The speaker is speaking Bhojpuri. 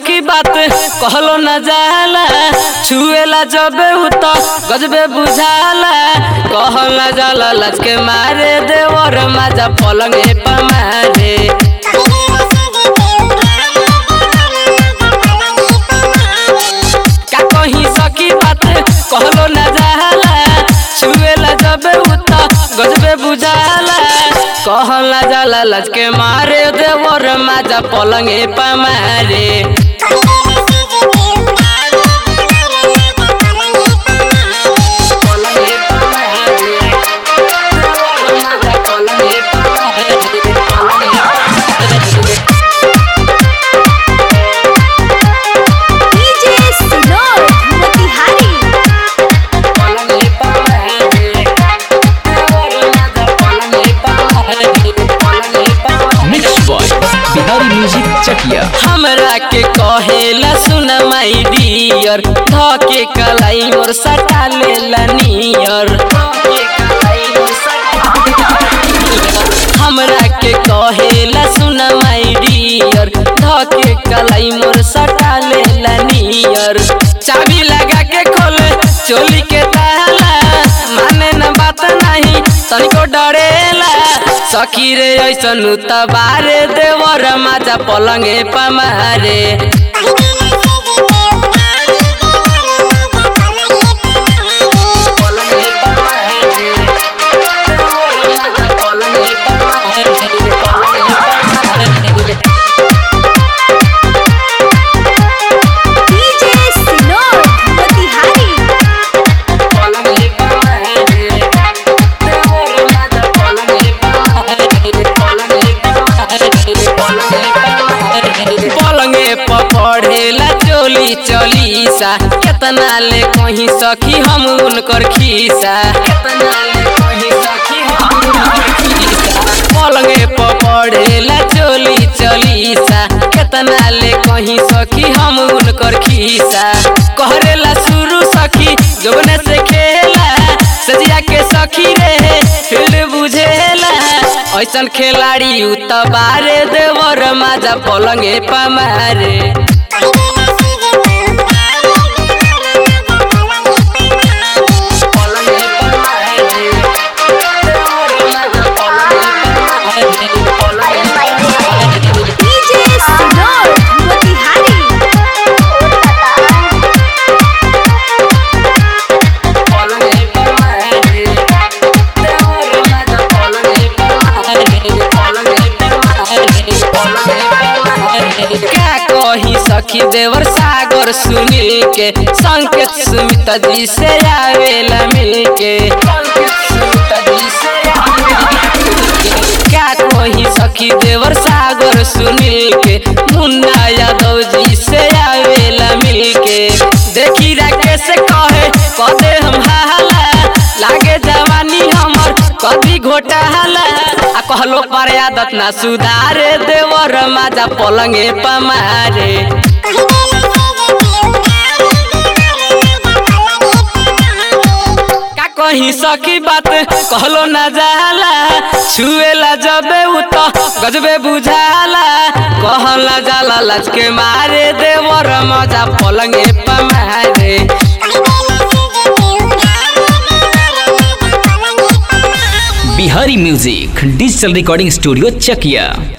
सखी बात कहलो न जाला छुएला जबे उत गजबे बुझाला कहल न जाला लच के मारे देवर माजा पलंगे पमारे का कहीं सखी बात कहलो न जाला छुएला जबे उत गजबे बुझाला कहल न जाला लच के मारे देवर माजा पलंगे पमारे पलंगे पमारे माजा पलंगे पमारे डीजे सिनोर मोतिहारी पलंगे पमारे देवर माजा पलंगे पमारे पलंगे पमारे mix by Bihari music Chakia हमरा के कहेला सुन माई डियर धके कलाई मोर सटा लेला नियर हमरा के कहेला सुन माई डियर धके कलाई मोर सटा लेला नियर चाबी लगा के खोले चोली के ताला माने न बात नहीं तनिको डरेला सखी रे ऐसन तबारे देवर माजा पलंगे पमारे पलंगे पमारे पलंगे पमारे पलंगे डीजे सिनोर मोतिहारी पलंगे पमारे देवर माजा पलंगे पमारे पलंगे पमारे पलंगे पमारे पलंगे पपड़ेला चोली चलीसा केतना ले कहीं सखी हम उनकर खीसा केतना ले कहीं सखी हम उनकर खीसा पलंगे पपड़ेला चोली चलीसा केतना ले कहीं सखी हम उनकर खीसा कहरेला शुरू सखी जोबने से खेला सजिया के सखी रे फिर बुझेला ऐसन खिलाड़ी उ तबारे देवर माजा पलंगे पमारे पलंगे पमारे देवर माजा पलंगे पमारे पलंगे पमारे डीजे सिनोर मोतिहारी पलंगे पमारे देवर माजा पलंगे पमारे पलंगे पमारे पलंगे पमारे का कही सखी देवर सागर सुनील के संकेत सुमित जी से आवेला मिल के क्या कही सखी देवर सागर सुनील के मुन्ना यादव जी से आवेला मिल के देखी राकेश कहे कदे हम हाला लागे जवानी हमर कभी घोटाला आ कहलो पर आदत ना सुधारे देवर माजा पलंगे पमारे का कहीं सखी बात कहलो ना जाला छुएला जबे उत गजबे बुझाला कहला जाला लच के मारे देवर मजा पलंगे पमारे Bihari music digital recording studio चकिया